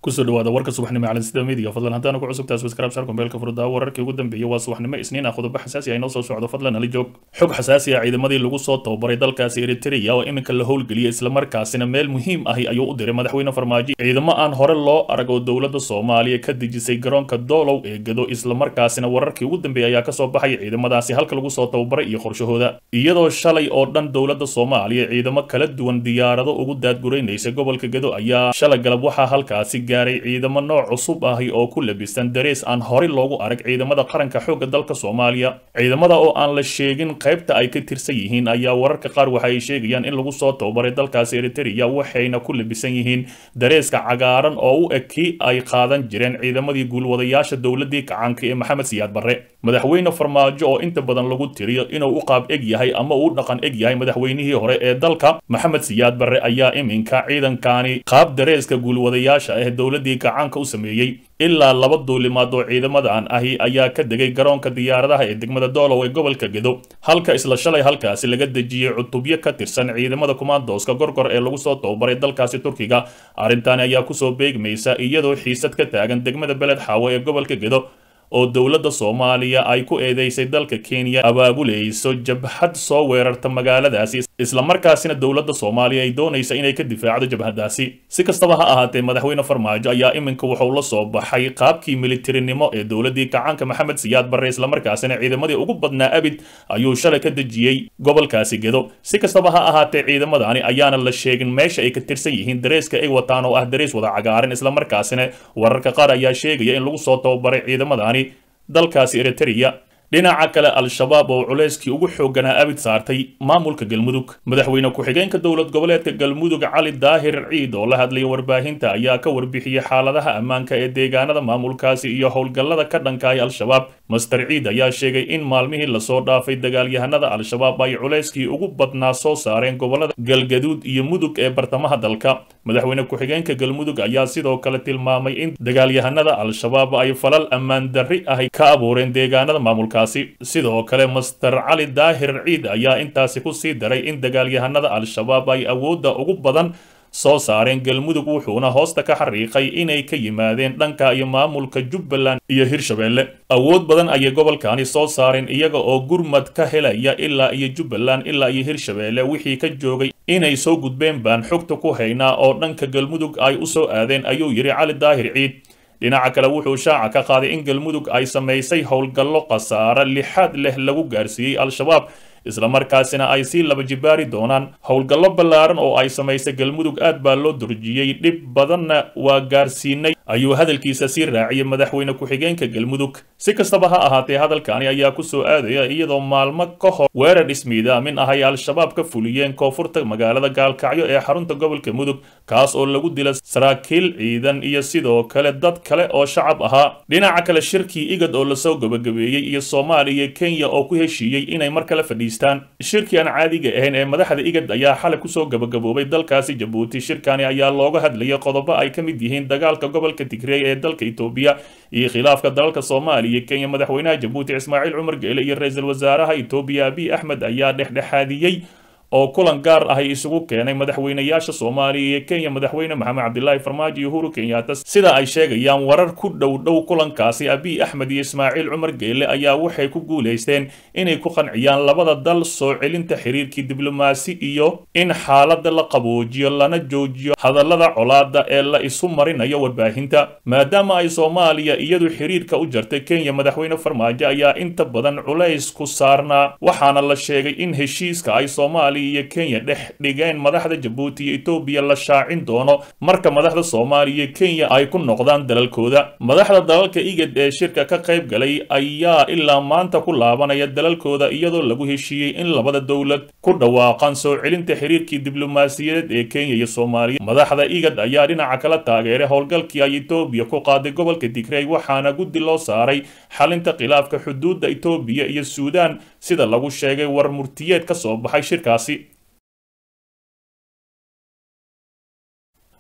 kusoo dhawaada warka subaxnimo caalan sida midiga fadlan haddaana ku cusubtaas waskraab sharku meelka furdaa wararkii ugu dambeeyay waa subaxnimo isniin ah qodobo xasaasi ah inoo soo socdo fadlan ali joog xog xasaasi ah ciidamadii lagu soo tababaray dalkaasi eritrea oo iminka la howlgeliyay islamarkaasina meel muhiim ahi ayuu u diray madaxweyne farmaajo ciidamo aan hore loo arag oo dowladda soomaaliya ka dejisay garoonka doolow ee gado islamarkaasina wararkii ugu dambeeyay ayaa kasoo baxay ciidamadaasi halka lagu soo tababaray iyo qorshahooda iyadoo shalay oo dhan dowladda soomaaliya ciidamo kala duwan diyaarado ugu daadguraynaysa gobolka gado ayaa shalay galab waxaa halkaasi gaaray ciidamo nooc cusub ahi oo ku labisan darees aan horey loogu arag ciidamada qaranka xoogga dalka soomaaliya ciidamada oo aan la sheegin qaybta ay ka tirsan yihiin ayaa wararka qaar waxa ay sheegayaan in lagu soo tababaray dalkaasi eritrea waxayna ku labisan yihiin dareeska cagaaran oo u eg kii ay qaadan jireen ciidamadii guulwadayaasha dowladii kacaanka ee maxamed siyaad barre madaxweyne farmaajo oo inta badan lagu tiriyo inuu u qaab eg yahay ama uu dhaqan eg yahay madaxweynihii hore ee dalka maxamed siyaad barre ayaa iminka ciidankani qaab dareeska guulwadayaasha ah dowladii kacaanka u sameeyey ilaa laba duulimaad oo ciidamadan ahi ayaa ka degay garoonka diyaaradaha ee degmada doolow ee gobolka gedo halka isla shalay halkaasi laga dejiyey cutubyo ka tirsan ciidamada kumaandooska gorgor ee lagu soo tababaray dalkaasi turkiga arrintaani ayaa kusoo beegmaysa iyadoo xiisad ka taagan degmada beled xaawo ee gobolka gedo oo dowladda soomaaliya ay ku eedeysay dalka kenya abaabulayso jabhad soo weerarta magaaladaasi islamarkaasina dowladda soomaaliya ay doonaysa inay ka difaacdo jabhadaasi si kastaba ha ahaatee madaxweyne farmaajo ayaa iminka wuxuu la soo baxay qaabkii militarinimo ee dowladii kacaanka maxamed siyaad barre islamarkaasina ciidamadii ugu badnaa abid ayuu shalay ka dejiyey gobolkaasi gedo si kastaba ha ahaatee ciidamadani ayaana la sheegin meesha ay ka tirsan yihiin dareeska ay wataan oo ah darees wada cagaaran islamarkaasina wararka qaar ayaa sheegaya in lagu soo tababaray ciidamadani dalkaasi eritrea dhinaca kale al-shabaab oo culayskii ugu xoogganaa abid saartay maamulka galmudug madaxweyne ku-xigeenka dowlad goboleedka galmudug cali daahir ciid oo la hadlaya warbaahinta ayaa ka warbixiyey xaaladaha ammaanka ee deegaanada maamulkaasi iyo howlgallada ka dhankaay al-shabaab master ciid ayaa sheegay in maalmihii lasoo dhaafay dagaalyahanada al-shabaab ay culayskii ugu badnaa soo saareen gobolada galgaduud iyo mudug ee bartamaha dalka madaxweyne ku-xigeenka galmudug ayaa sidoo kale tilmaamay in dagaalyahanada al-shabaab ay falal ammaan darri ahi ka abuureen deegaanada maamulka sidoo kale master cali daahir ciid ayaa intaasi ku sii daray in dagaalyahanada al-shabaab ay awoodda ugu badan soo saareen galmudug wuxuuna hoosta ka xariiqay inay ka yimaadeen dhanka iyo maamulka jubbaland iyo hirshabeelle awood badan ayay gobolkani soo saareen iyaga oo gurmad ka helaya ilaa iyo jubbaland ilaa iyo hirshabeelle wixii ka joogay inay soo gudbeen baan xogta ku haynaa oo dhanka galmudug ay u soo aadeen ayuu yidhi cali daahir ciid dhinaca kale wuxuu shaaca ka qaaday in galmudug ay samaysay howlgallo khasaare lixaad leh lagu gaarsiiyey al-shabaab islamarkaasina ay sii laba jibaari doonaan howlgallo ballaaran oo ay samaysay galmudug aad baa loo durjiyey dhib badanna waa gaarsiinay ayuu hadalkiisa sii raaciyey madaxweyne ku-xigeenka galmudug si kastaba ha ahaatee hadalkani ayaa kusoo aadaya iyadoo maalmo ka hor weerar ismiidaamin ah ay al-shabaab ka fuliyeen koonfurta magaalada gaalkacyo ee xarunta gobolka mudug kaas oo lagu dila saraakiil ciidan iyo sidoo kale dad kale oo shacab ahaa dhinaca kale shirkii igad oo lasoo gabagabeeyey iyo soomaaliya iyo kenya oo ku heshiiyey inay mar kale fadhiistaan shirkii aan caadiga ahayn ee madaxda igad ayaa xalay kusoo gabagaboobay dalkaasi jabuuti shirkani ayaa looga hadlayay qodobo ay ka mid yihiin dagaalka gobolka tigreey ee dalka etoobiya iyo khilaafka dalalka soomaaliya iyo kenya madaxweynaha jabuuti ismaaciil cumar geele iyo ra-iisul wasaaraha etoobiya abiy axmed ayaa dhexdhexaadiyey oo kulan gaar ah ay isugu keenay madaxweynayaasha soomaaliya iyo kenya madaxweyne maxamed cabdilaahi farmaajo iyo uhuru kenyaata sida ay sheegayaan warar ku dhow dhow kulankaasi abiy axmed iyo ismaaciil cumar geele ayaa waxay ku guulaysteen inay ku qanciyaan labada dal soo celinta xiriirkii diblomaasi iyo in xaaladda la qaboojiyo lana joojiyo hadallada colaada ee la isu marinayo warbaahinta maadaama ay soomaaliya iyadu xiriirka u jartay kenya madaxweyne farmaajo ayaa inta badan culays ku saarnaa waxaana la sheegay in heshiiska ay soomaaliya iyo kenya dhex dhigeen madaxda jabuuti iyo etoobiya la shaacin doono marka madaxda soomaaliya iyo kenya ay ku noqdaan dalalkooda madaxda dalalka igad ee shirka ka qayb galay ayaa ilaa maanta ku laabanaya dalalkooda iyadoo lagu heshiiyey in labada dowlad ku dhawaaqaan soo celinta xiriirkii diblomaasiyadeed ee kenya iyo soomaaliya madaxda igad ayaa dhinaca kala taageeray howlgalkii ay etoobiya ku qaaday gobolka digrey waxaana guddi loo saaray xalinta khilaafka xuduudda etoobiya iyo suudaan sida lagu sheegay war murtiyeed ka soo baxay shirkaasi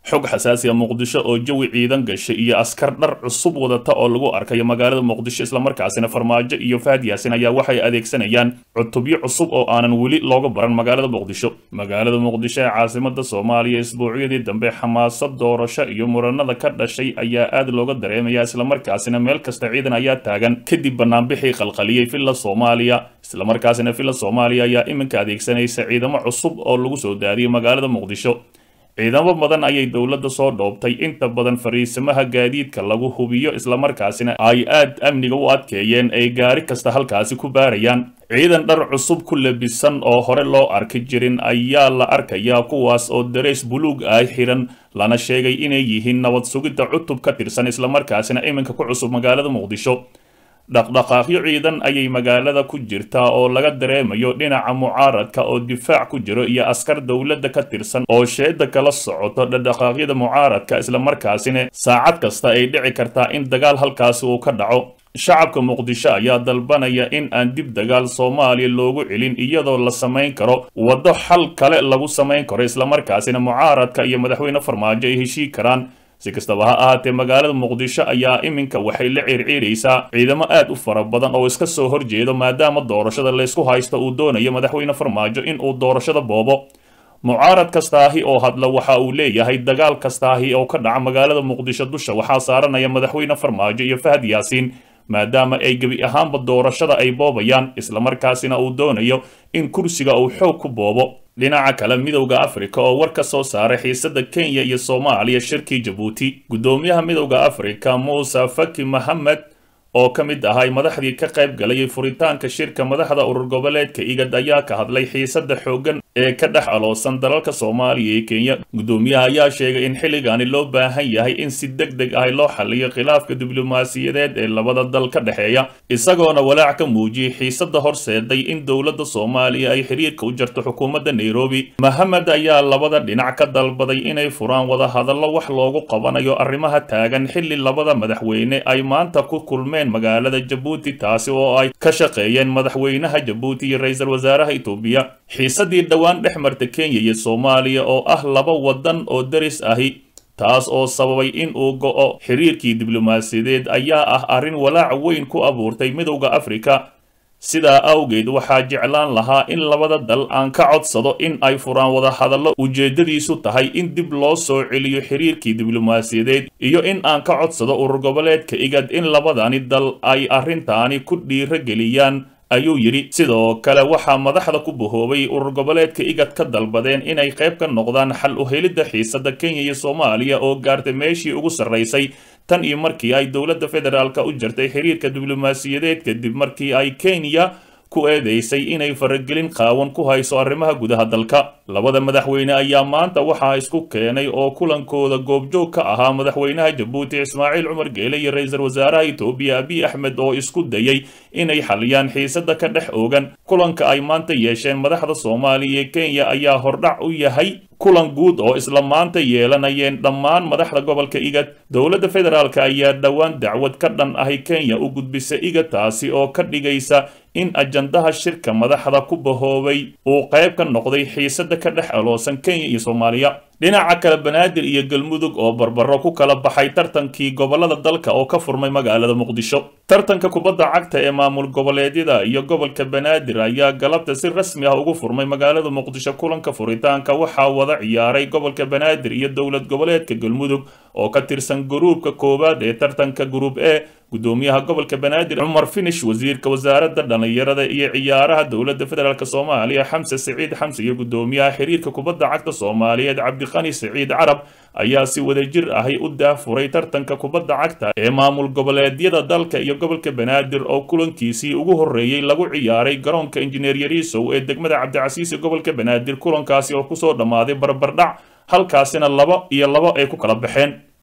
xog xasaasi a muqdisho oo jawi ciidan gashay iyo askar dhar cusub wadata oo lagu arkayo magaalada muqdisho islamarkaasina farmaajo iyo fahad yaasin ayaa waxay adeegsanayaan cutubyo cusub oo aanan weli looga baran magaalada muqdisho magaalada muqdisho ee caasimada soomaaliya isbuucyadii dambe xamaasad doorasho iyo muranada ka dhashay ayaa aad looga dareemaya islamarkaasina meel kasta ciidan ayaa taagan kadib banaanbixii qalqaliyey villa soomaaliya islamarkaasina villa soomaaliya ayaa iminka adeegsanaysa ciidamo cusub oo lagu soo daadiyay magaalada muqdisho ciidamo badan ayay dowladda soo dhoobtay inta badan fariisamaha gaadiidka lagu hubiyo islamarkaasina ay aad amniga u adkeeyeen ay gaari kasta halkaasi ku baarayaan ciidan dhar cusub ku labisan oo hore loo arki jirin ayaa la arkayaa kuwaas oo dareys buluug ah xiran lana sheegay inay yihiin nabad sugidda cutub ka tirsan islamarkaasina iminka ku cusub magaalada muqdisho dhaqdhaqaaqyo ciidan ayay magaalada ku jirtaa oo laga dareemayo dhinaca mucaaradka oo difaac ku jiro iyo askar dowladda ka tirsan oo sheeda kala socoto dhaqdhaqaaqyada mucaaradka islamarkaasina saacad kasta ay dhici kartaa in dagaal halkaasi uu ka dhaco shacabka muqdisho ayaa dalbanaya in aan dib dagaal soomaaliya loogu celin iyadoo la samayn karo waddo xal kale lagu samayn karo islamarkaasina mucaaradka iyo madaxweyne farmaajo ay heshii karaan si kastaba ha ahaatee magaalada muqdisho ayaa iminka waxay la ciirciiraysaa ciidamo aad u fara badan oo iska soo horjeedo maadaama doorashada laysku haysto uu doonayo madaxweyne farmaajo in uu doorashada boobo mucaarad kastaahi oo hadla waxa uu leeyahay dagaal kastaahi oo ka dhaca magaalada muqdisho dusha waxaa saaranaya madaxweyne farmaajo iyo fahad yaasiin maadaama ay gebi ahaanba doorashada ay boobayaan islamarkaasina uu doonayo in kursiga uu xoog ku boobo dhinaca kale midowda afrika oo war ka soo saaray xiisada kenya iyo soomaaliya shirkii jabuuti guddoomiyaha midowda afrika muuse faki mohamed oo ka mid ahay madaxdii ka qayb galayay furitaanka shirka madaxda urur goboleedka igad ayaa ka hadlay xiisada xooggan ee ka dhex aloosan dalalka soomaaliya iyo kenya guddoomiyaha ayaa sheegay in xilligaani loo baahan yahay in si deg deg ah loo xaliyo khilaafka diblomaasiyadeed ee labada dal ka dhexeeya isagoona walaac ka muujiyey xiisada horseeday in dowladda soomaaliya ay xiriirka u jarto xukuumadda nairobi mohamed ayaa labada dhinac ka dalbaday inay furaan wadahadallo wax loogu qabanayo arrimaha taagan xilli labada madaxweyne ay maanta ku kulmeen magaalada jabuuti taasi oo ay ka shaqeeyeen madaxweynaha jabuuti iyo ra-iisul wasaaraha itoobiya xiisadii dhowaan dhex marta kenya iyo soomaaliya oo ah laba waddan oo daris ahi taas oo sababay in uu go'o xiriirkii diblomaasiyadeed ayaa ah arrin walaac weyn ku abuurtay midowda afrika sidaa awgeed waxaa jeclaan lahaa in labada dal aan ka codsado in ay furaan wadahadallo ujeeddadiisu tahay in dib loo soo celiyo xiriirkii diblomaasiyadeed iyo in aan ka codsado urur goboleedka igad in labadani dal ay arrintaani ku dhiiro geliyaan ayuu yidhi sidoo kale waxaa madaxda ku bahoobay urur goboleedka igad ka dalbadeen inay qayb ka noqdaan xal u helidda xiisada kenya iyo soomaaliya oo gaartay meeshii ugu sarraysay tan iyo markii ay dowladda federaalka u jartay xiriirka diblomaasiyadeed kadib markii ay kenya ku eedeysay inay faragelin qaawan ku hayso arrimaha gudaha dalka labada madaxweyne ayaa maanta waxaa isku keenay oo kulankooda goobjoog ka ahaa madaxweynaha jabuuti ismaaciil cumar geele iyo ra-iisul wasaaraha itoobiya abiy axmed oo isku dayay inay xaliyaan xiisada ka dhex oogan kulanka ay maanta yeesheen madaxda soomaaliya iyo kenya ayaa hordhac u yahay kulan guud oo isla maanta yeelanayeen dhammaan madaxda gobolka igad dowladda federaalk ayaa dhowaan dacwad ka dhan ahi kenya u gudbisa igad taasi oo ka dhigaysa in ajandaha shirka madaxda ku bahoobay uu qayb ka noqday xiisada ka dhex aloosan kenya iyo soomaaliya dhinaca kale banaadir iyo galmudug oo barbaro ku kala baxay tartankii gobolada dalka oo ka furmay magaalada muqdisho tartanka kubadda cagta ee maamul goboleedyada iyo gobolka banaadir ayaa galabta si rasmi ah ugu furmay magaalada muqdisho kulanka furitaanka waxaa wada ciyaaray gobolka banaadir iyo dowlad goboleedka galmudug oo ka tirsan guruubka koowaad ee tartanka guruub e gudoomiyaha gobolka banaadir cumar finish wasiirka wasaaradda dhallinyarada iyo ciyaaraha dowladda federaalk soomaaliya xamse siciid xamse iyo gudoomiyaha xiriirka kubadda cagta soomaaliyeed cabdiqani siciid carab ayaa si wadajir ahi u daafuray tartanka kubadda cagta ee maamul goboleedyada dalka iyo gobolka banaadir oo kulankiisii ugu horreeyey lagu ciyaaray garoonka injineer yariisow ee degmada cabdicasiis ee gobolka banaadir kulankaasi oo kusoo dhammaaday barbardhac halkaasina labo iyo labo ay ku kala baxeen